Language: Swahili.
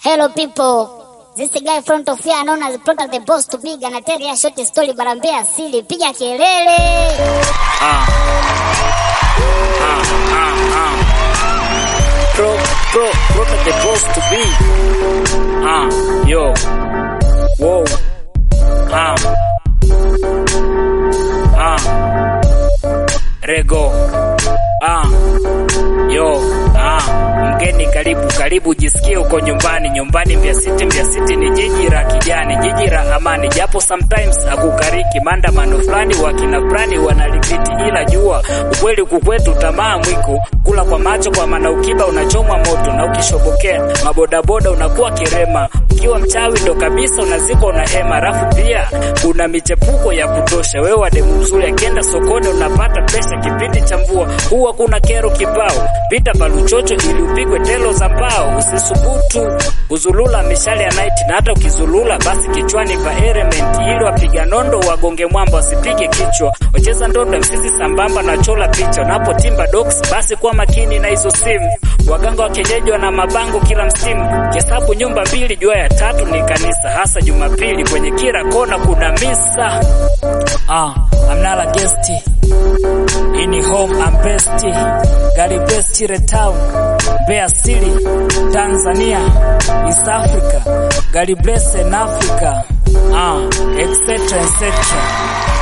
Hello people. This guy front of here known as Prota the boss to big and tell you short story barambea asili piga kelele. Ah. Ah, ah, ah. Pro, pro, pro the boss to be. Ah, yo. Whoa. Ah. Ah. Rego. Ah. Yo. Ah. Mgeni karibu karibu, jisikie uko nyumbani. Nyumbani Mbeya City, Mbeya City ni jiji la kijani, jiji la amani, japo sometimes akukariki maandamano fulani, wakina fulani wanalipiti, ila jua ukweli kukwetu, tamaa mwiko, kula kwa macho, kwa maana ukiba unachomwa moto, na ukishobokea mabodaboda unakuwa kirema, ukiwa mchawi ndo kabisa unazikwa una hema, rafu pia kuna michepuko ya kutosha. Wewe wa demu mzuri akienda sokoni unapata pesa, kipindi cha mvua huwa kuna kero kibao, vita baluchocho ili upigwe telo za mbao. Usisubutu kuzulula mishale ya night, na hata ukizulula basi kichwani pa element, ili wapiga nondo wagonge mwamba wasipige kichwa. Wacheza ndondo msisi sambamba na chola picha, unapotimba docs basi kuwa makini na hizo simu. Waganga wa kienyeji wana mabango kila msimu, kihesabu nyumba mbili, jua ya tatu ni kanisa, hasa Jumapili kwenye kila kona kuna misa. Ah, I'm not a guest ini home I'm best gari best ile town Mbeya City Tanzania East Africa gari blessed in Africa ah etc etc